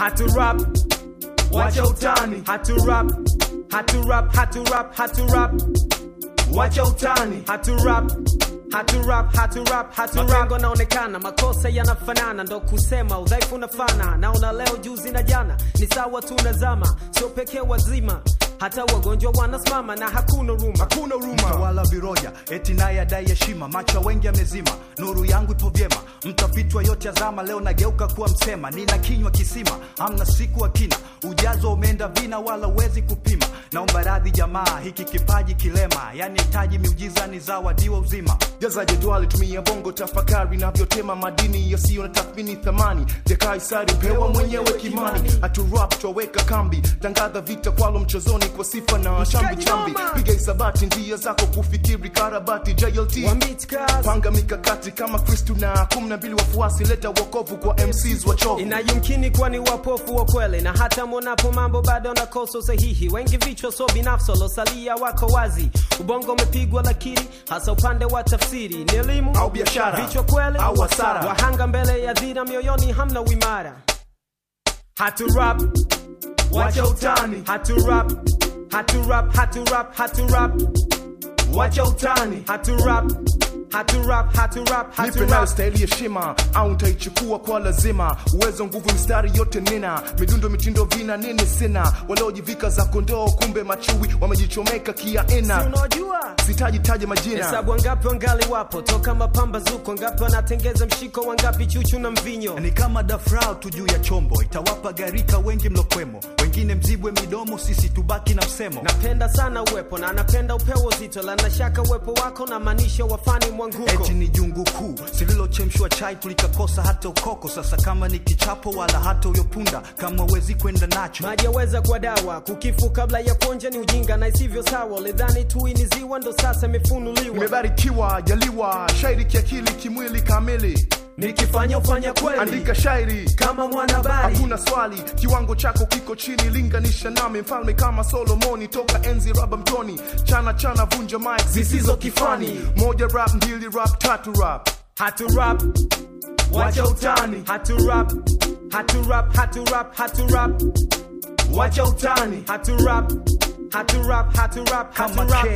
hatu rap wacha utani hatu rap hatu rap hatu rap hatu rap wacha utani hatu rap hatu rap hatu rap hatu rap mapengo naonekana makosa yanafanana ndo kusema udhaifu unafana naona leo juzi na jana ni sawa tunazama sio pekee wazima hata wagonjwa wanasimama na hakuna ruma hakuna huruma mtawala viroja eti naye adai heshima macho ya wengi amezima nuru yangu ipo vyema mtafitwa yote azama leo nageuka kuwa msema nina kinywa kisima amna siku akina ujazo umeenda vina wala uwezi kupima naomba radhi jamaa hiki kipaji kilema yani hitaji miujiza ni zawadiwa uzima jaza jedwali tumia bongo tafakari navyotema madini yasiyo na tathmini thamani vya kaisari pewa mwenyewe kimani haturap twaweka kambi tangaza vita kwalo mchezoni kwa sifa na chambi chambi piga isabati njia zako kufikiri karabati jlt Wamitka panga mikakati kama kristu na kumi na mbili wafuasi leta wokovu kwa mcs wachovu inayumkini kuwa ni wapofu wa kweli na hata mwonapo mambo bado nakosa usahihi wengi vichwa so binafsi walosalia wako wazi ubongo umepigwa lakini hasa upande wa tafsiri ni elimu Au biashara. vichwa kweli Au hasara. wahanga mbele ya dhira mioyoni hamna uimara hatu rap wacha utani hatu rap hatu rap hatu rap hatu rap wacha utani hatu rap hatu rap hatu rap hatu nipe nayo rap staili heshima au ntaichukua kwa lazima uwezo nguvu mistari yote nina midundo mitindo vina nini sina waliojivika za kondoo kumbe machui wamejichomeka Si kiaina unajua sitaji taja majina hesabu wangapi wangali wapo toka mapambazuko wangapi wanatengeza mshiko wangapi chuchu na mvinyo ni kama dafrao tu juu ya chombo itawapa garika wengi mlokwemo wengine mzibwe midomo sisi tubaki na msemo napenda sana uwepo na napenda upewo zito la nashaka uwepo wako na maanisha wafani mwanguko eti ni jungu kuu sililochemshwa chai tulikakosa hata ukoko sasa kama ni kichapo wala hata uyopunda kama wezi kwenda nacho maji yaweza kuwa dawa kukifu kabla ya kuonja ni ujinga na isivyo sawa lidhani tu ni ziwa ndo sasa imefunuliwa nimebarikiwa jaliwa shairi kiakili kimwili kamili nikifanya ufanya kweli andika shairi kama mwanahabari hakuna swali kiwango chako kiko chini linganisha nami mfalme kama solomoni toka enzi raba mtoni chana chana vunja mik zisizo kifani moja rap mbili rap tatu rap hatu rap wacha utani hatu rap hatu rap hatu rap hatu rap wacha utani hatu rap hatu rap hatu rap hatu kama rap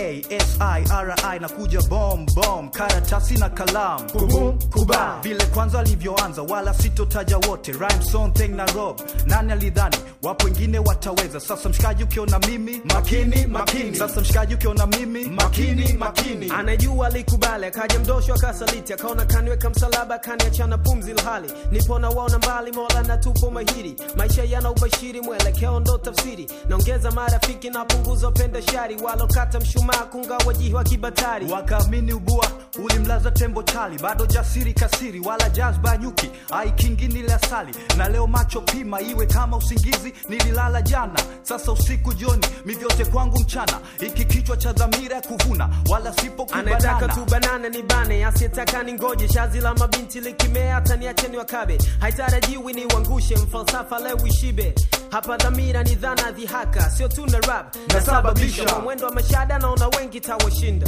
kasiri na kuja bom bom karatasi na kalamu Kubum, kuba. vile kwanza alivyoanza wala sitotaja wote Rhyme, song, thing na rob nani alidhani wapo wengine wataweza sasa mshikaji ukiona mimi Makini, makini. sasa mshikaji ukiona mimi makini makini anajua alikubali akaja mdosho akasaliti akaona kaniweka msalaba kaniachana pumzi ilhali nipona waona mbali mola na tupo mahiri maisha yana ubashiri mwelekeo ndo tafsiri naongeza marafiki napunguza penda shari walokata mshumaa kungawa jihi wa kibatari wakaamini ubua ulimlaza tembo chali bado jasiri kasiri wala jazba nyuki aikingi nile asali na leo macho pima iwe kama usingizi nililala jana sasa usiku jioni mivyote kwangu mchana iki kichwa cha dhamira ya kuvuna wala sipo anataka kubanana tu banana ni bane asiyetaka ni ngoje shazi la mabinti likimea hata niache ni wakabe haitarajiwi ni uangushe mfalsafa leo ishibe hapa dhamira ni dhana dhihaka sio tu na rap Nasababisha. kwa mwendo wa mashada naona wengi tawashinda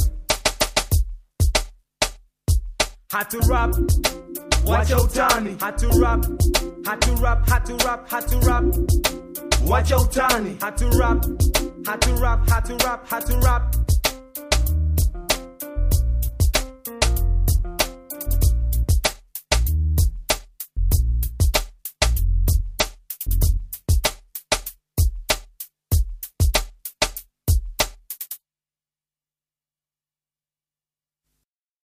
hatu rap wacha utani hatu rap hatu rap hatu rap hatu rap wacha utani hatu rap hatu rap hatu rap hatu rap